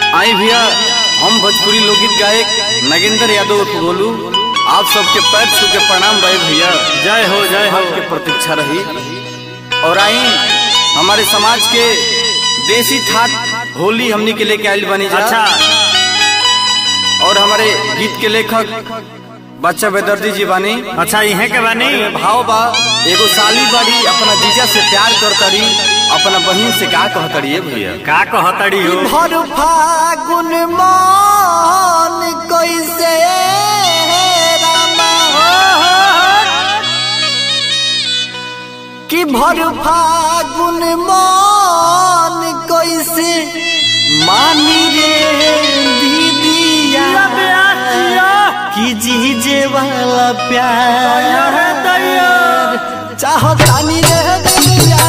आई भैया हम भोजपुरी लोकगीत गायक नगेंद्र यादव उर्फ गोलू आप सबके पैर छू के प्रणाम रहे भैया जय हो जय हो आपके प्रतीक्षा रही और आई हमारे समाज के देसी ठाट होली हमनी के लेके आयल बनी जा अच्छा और हमारे गीत के लेखक बच्चा बेदर्दी जी बानी अच्छा इहे के बानी भाव बा एगो साली बाड़ी अपना जीजा से प्यार करतरी अपना बहन से का कहतरी है भैया का कहतड़ी हो भर फागुन मान कैसे रामा कि भर फागुन मान कैसे मानी रे दीदिया कि जीजे वाला प्यार चाहतानी रे दीदिया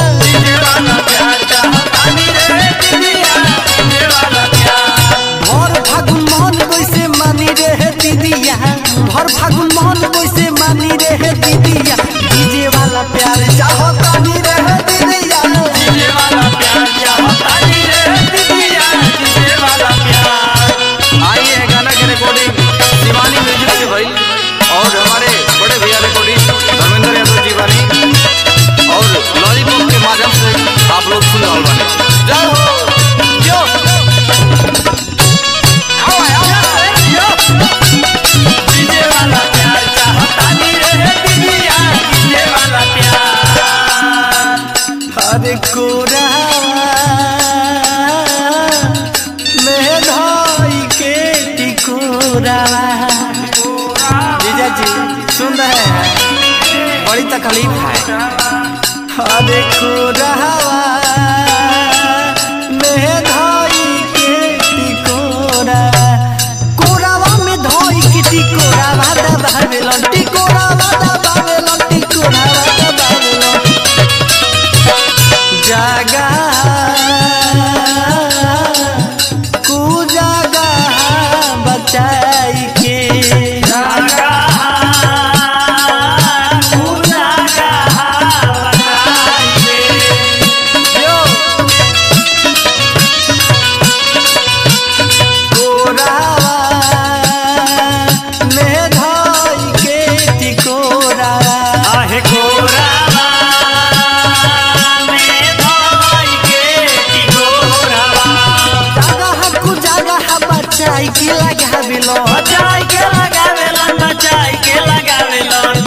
भर फागुन मोहन कैसे मानी रे हे दीदिया भर फागुन मोहन कैसे मानी रे हे दीदिया डीजे वाला प्यार चाहो तानी रे हे दीदिया आइए है गाना के रिकॉर्डिंग शिवानी म्यूजिक से भाई और हमारे बड़े भैया रिकॉर्डिंग धर्मेंद्र यादव जी बानी और लॉलीपॉप के माध्यम से आप लोग सुन रहे बानी जय हो जो अरे कोरा में धाई के टिकोरा जीजा जी सुन रहे हैं बड़ी तकलीफ है अरे कोरा में धाई के टिकोरा कोरावा में धाई के टिकोरा वादा बावेलो टिकोरा वादा बावेलो टिकोरा वादा बावेलो जागा कु जागा बचाई के कोरावा में धाई के टिकोरा आहे कोरावा में धाई के टिकोरावा जागा कु जागा बचाई के लगा बिलो बचाई के लगावेलन बचाई के लगावेलन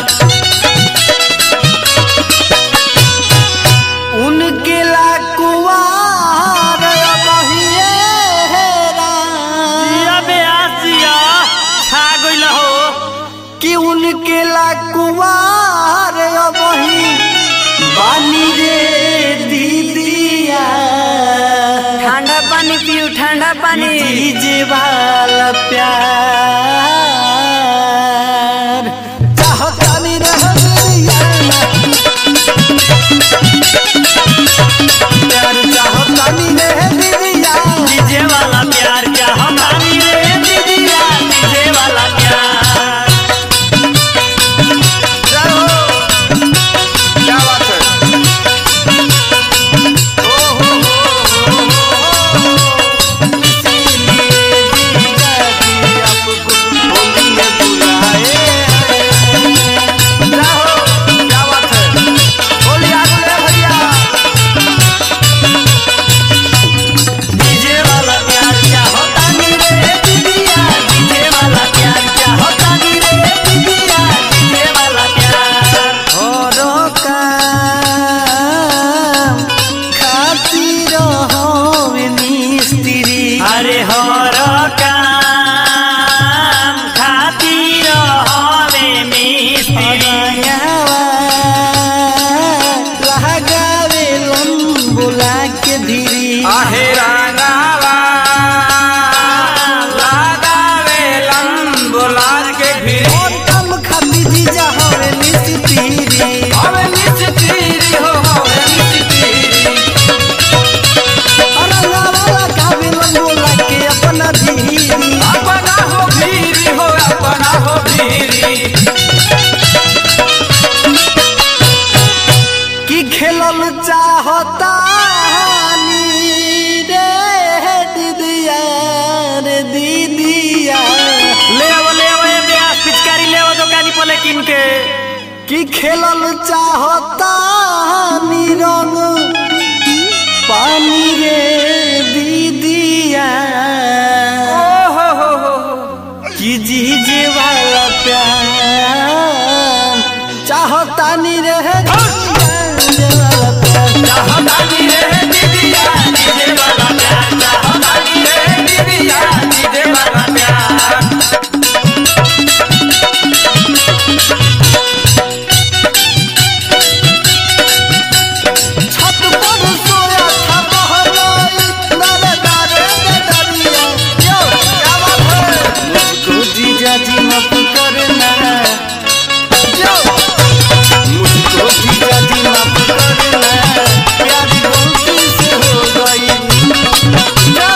उनके ला कुवार बहिए जिया बेआसिया छा गइल हो कि उनके ला कुवार बही बानी रे दीदिया ठंडा पानी पियो ठंडा पानी डीजे वाला प्यार चाहतानी रह दीदिया प्यार चाहतानी रह दीदिया डीजे वाला प्यार क्या हमारी रे दीदिया डीजे वाला प्यार जय हो क्या बात है ओ हो हो हो हो इसीलिए जीजा जी आपको होली में बुलाए जय हो क्या बात है होली आ गई है भैया डीजे वाला प्यार क्या होता नी रे दीदिया डीजे वाला प्यार क्या होता नी रे दीदिया डीजे वाला प्यार हरो काम खातिर होवे मिस्त्री अरे हर काम खातिर हवे मिस्त्री लगावे लंबुला के धीरी आहे रांगावा लगावे लंबुलार के भीड़ और कम खाती जीजा होवे मिस्त्री हवे मिस्त्री हो हवे मिस्त्री रंगावा लगावे लंबुला के अपना धीरी अपना हो भीरी हो अपना हो भीरी कि खेलल चाहता खेलल चाहता रंग पानी रे दीदिया कि जीजे वाला प्यार चाहता नी रे जीजे वाला प्यार छत पर सोया था बहराई नारे नारे दे दरिया यो क्या बात है मुझको जीजा जी माफ करना यो मुझको जीजा जी माफ करना प्यारी गलती से हो गई क्या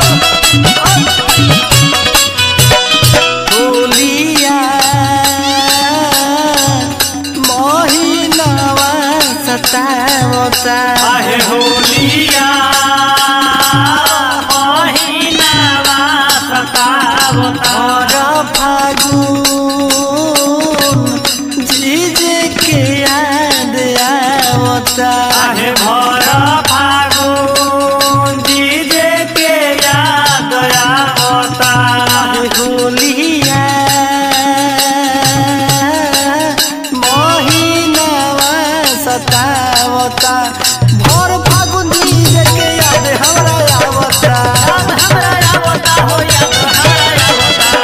हो होलिया महीनावा सतावता आहे होलिया महीनावा सतावता और फागुन जीजे के याद आवता आहे भर फागुन जीजे के याद आवता होलिया महीनावा सतावता भर फागुन जीजे के याद हमरा आवता हमरा आवता हो याद हमरा आवता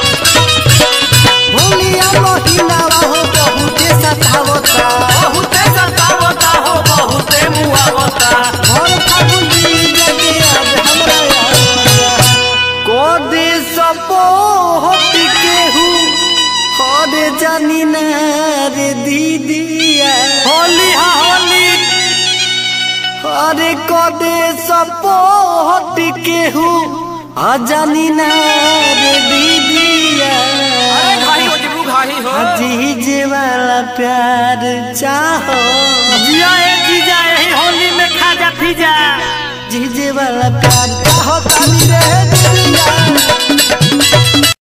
होलिया महीनावा हो बहुते सतावता बहुते सतावता हो बहुते मुआवता भर फागुन जीजे के याद हमरा आवता कोदे सपो होती केहू हरे जानी ना रे दीदिया होली हा होली अरे कोदे सपो होती केहू अजानी ना रे दीदिया जीजे वाला प्यार चाहो जिया ए जीजा यही होली में खा जा फिजा जीजे वाला प्यार चाहो तानी रे दीदिया